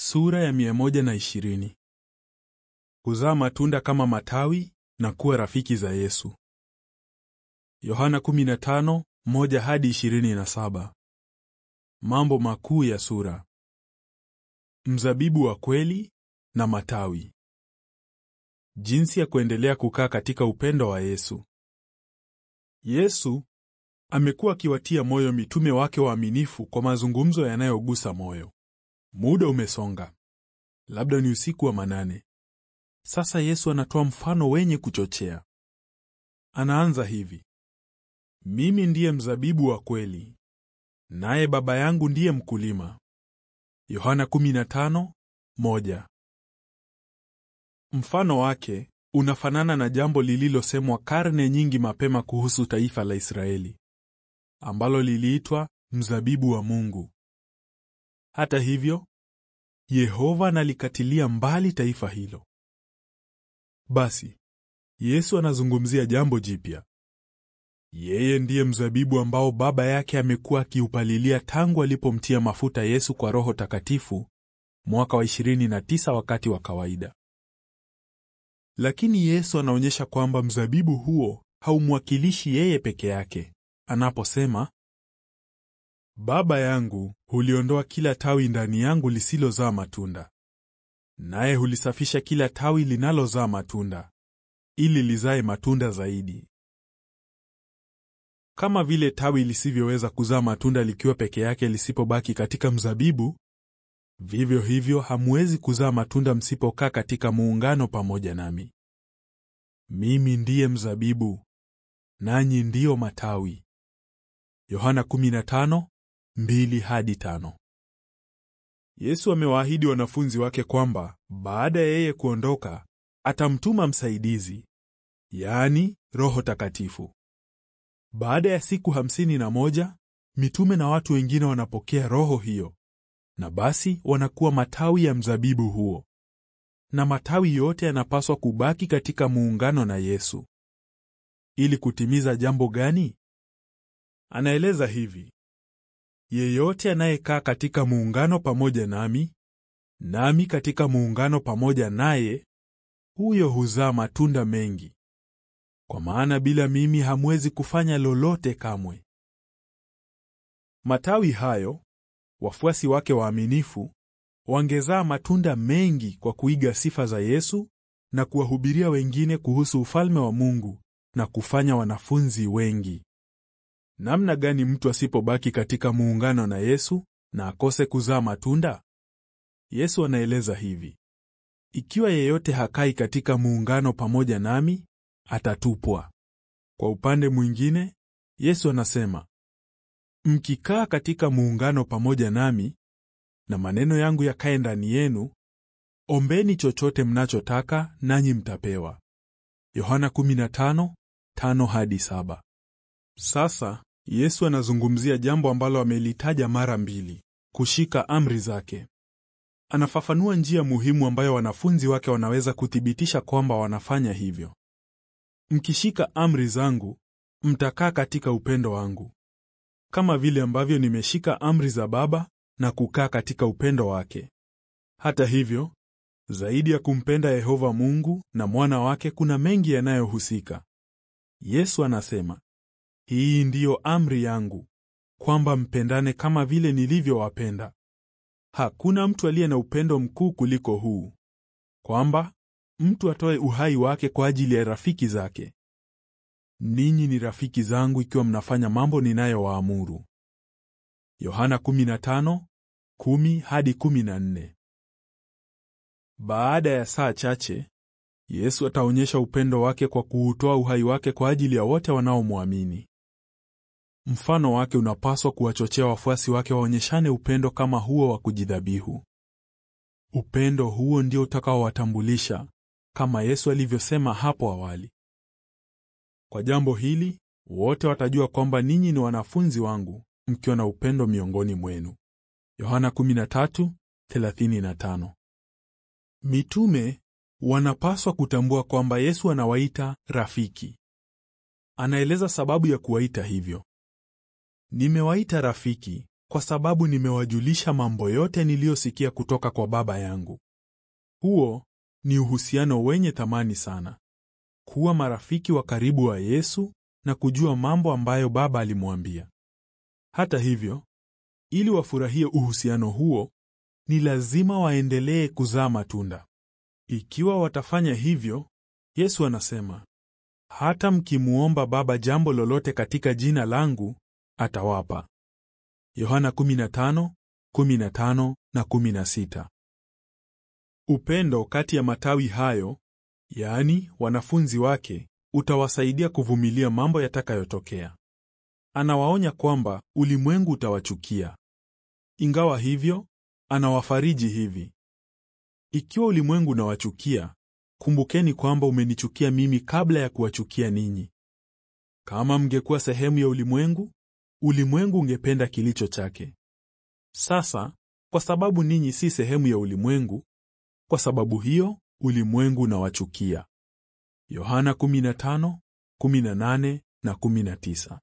Sura ya 120. Kuzaa matunda kama matawi na kuwa rafiki za Yesu. Yohana 15, 1 hadi 27. Mambo makuu ya sura. Mzabibu wa kweli na matawi. Jinsi ya kuendelea kukaa katika upendo wa Yesu. Yesu amekuwa akiwatia moyo mitume wake waaminifu kwa mazungumzo yanayogusa moyo. Muda umesonga, labda ni usiku wa manane. Sasa Yesu anatoa mfano wenye kuchochea. Anaanza hivi: mimi ndiye mzabibu wa kweli, naye Baba yangu ndiye mkulima. Yohana 15:1. Mfano wake unafanana na jambo lililosemwa karne nyingi mapema kuhusu taifa la Israeli ambalo liliitwa mzabibu wa Mungu. Hata hivyo, Yehova analikatilia mbali taifa hilo. Basi, Yesu anazungumzia jambo jipya. Yeye ndiye mzabibu ambao Baba yake amekuwa akiupalilia tangu alipomtia mafuta Yesu kwa Roho Takatifu mwaka wa 29 wakati wa kawaida. Lakini Yesu anaonyesha kwamba mzabibu huo haumwakilishi yeye peke yake anaposema, Baba yangu huliondoa kila tawi ndani yangu lisilozaa matunda, naye hulisafisha kila tawi linalozaa matunda, ili lizae matunda zaidi. Kama vile tawi lisivyoweza kuzaa matunda likiwa peke yake lisipobaki katika mzabibu, vivyo hivyo hamwezi kuzaa matunda msipokaa katika muungano pamoja nami. Mimi ndiye mzabibu, nanyi ndiyo matawi. Yohana 15:2 hadi 5. Yesu amewaahidi wanafunzi wake kwamba baada ya yeye kuondoka atamtuma msaidizi, yaani Roho Takatifu. Baada ya siku hamsini na moja, mitume na watu wengine wanapokea roho hiyo, na basi wanakuwa matawi ya mzabibu huo. Na matawi yote yanapaswa kubaki katika muungano na Yesu. Ili kutimiza jambo gani? Anaeleza hivi: yeyote anayekaa katika muungano pamoja nami, nami katika muungano pamoja naye, huyo huzaa matunda mengi, kwa maana bila mimi hamwezi kufanya lolote kamwe. Matawi hayo, wafuasi wake waaminifu, wangezaa matunda mengi kwa kuiga sifa za Yesu na kuwahubiria wengine kuhusu ufalme wa Mungu na kufanya wanafunzi wengi. Namna gani mtu asipobaki katika muungano na Yesu na akose kuzaa matunda? Yesu anaeleza hivi: ikiwa yeyote hakai katika muungano pamoja nami, atatupwa. Kwa upande mwingine, Yesu anasema, mkikaa katika muungano pamoja nami na maneno yangu yakae ndani yenu, ombeni chochote mnachotaka nanyi mtapewa. Yohana 15:5 hadi 7. Sasa Yesu anazungumzia jambo ambalo amelitaja mara mbili: kushika amri zake. Anafafanua njia muhimu ambayo wanafunzi wake wanaweza kuthibitisha kwamba wanafanya hivyo. Mkishika amri zangu, mtakaa katika upendo wangu, kama vile ambavyo nimeshika amri za Baba na kukaa katika upendo wake. Hata hivyo, zaidi ya kumpenda Yehova Mungu na mwana wake, kuna mengi yanayohusika. Yesu anasema, hii ndiyo amri yangu, kwamba mpendane kama vile nilivyowapenda. Hakuna mtu aliye na upendo mkuu kuliko huu, kwamba mtu atoe uhai wake kwa ajili ya rafiki zake. Ninyi ni rafiki zangu ikiwa mnafanya mambo ninayowaamuru. Yohana 15:10 hadi 14. Baada ya saa chache, Yesu ataonyesha upendo wake kwa kuutoa uhai wake kwa ajili ya wote wanaomwamini. Mfano wake unapaswa kuwachochea wafuasi wake waonyeshane upendo kama huo wa kujidhabihu. Upendo huo ndio utakaowatambulisha kama Yesu alivyosema hapo awali. Kwa jambo hili, wote watajua kwamba ninyi ni wanafunzi wangu mkiwa na upendo miongoni mwenu. Yohana 13:35. Mitume wanapaswa kutambua kwamba Yesu anawaita rafiki. Anaeleza sababu ya kuwaita hivyo. Nimewaita rafiki kwa sababu nimewajulisha mambo yote niliyosikia kutoka kwa Baba yangu. Huo ni uhusiano wenye thamani sana, kuwa marafiki wa karibu wa Yesu na kujua mambo ambayo Baba alimwambia. Hata hivyo, ili wafurahie uhusiano huo, ni lazima waendelee kuzaa matunda. Ikiwa watafanya hivyo, Yesu anasema, hata mkimuomba Baba jambo lolote katika jina langu, atawapa. Yohana 15:15 na 16. Upendo kati ya matawi hayo, yaani wanafunzi wake, utawasaidia kuvumilia mambo yatakayotokea. Anawaonya kwamba ulimwengu utawachukia. Ingawa hivyo, anawafariji hivi: ikiwa ulimwengu unawachukia, kumbukeni kwamba umenichukia mimi kabla ya kuwachukia ninyi. Kama mngekuwa sehemu ya ulimwengu, ulimwengu ungependa kilicho chake. Sasa, kwa sababu ninyi si sehemu ya ulimwengu, kwa sababu hiyo ulimwengu unawachukia. Yohana 15:18 na 19.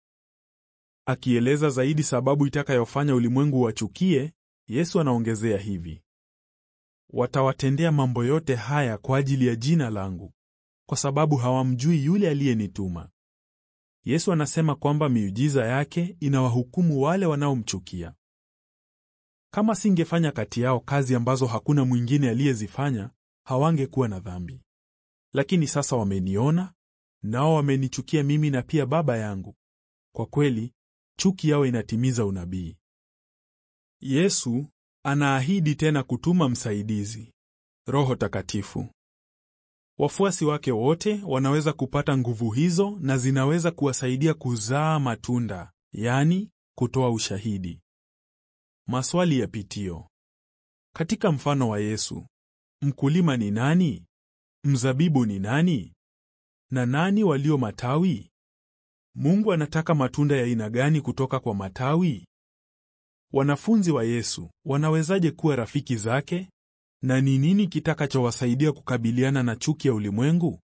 Akieleza zaidi sababu itakayofanya ulimwengu wachukie, Yesu anaongezea hivi: watawatendea mambo yote haya kwa ajili ya jina langu, kwa sababu hawamjui yule aliyenituma. Yesu anasema kwamba miujiza yake inawahukumu wale wanaomchukia. Kama singefanya kati yao kazi ambazo hakuna mwingine aliyezifanya, hawangekuwa na dhambi. Lakini sasa wameniona, nao wamenichukia mimi na pia Baba yangu. Kwa kweli, chuki yao inatimiza unabii. Yesu anaahidi tena kutuma msaidizi, Roho Takatifu. Wafuasi wake wote wanaweza kupata nguvu hizo na zinaweza kuwasaidia kuzaa matunda, yaani kutoa ushahidi. Maswali ya pitio. Katika mfano wa Yesu, mkulima ni nani? Mzabibu ni nani? Na nani walio matawi? Mungu anataka matunda ya aina gani kutoka kwa matawi? Wanafunzi wa Yesu wanawezaje kuwa rafiki zake? Na ni nini kitakachowasaidia kukabiliana na chuki ya ulimwengu?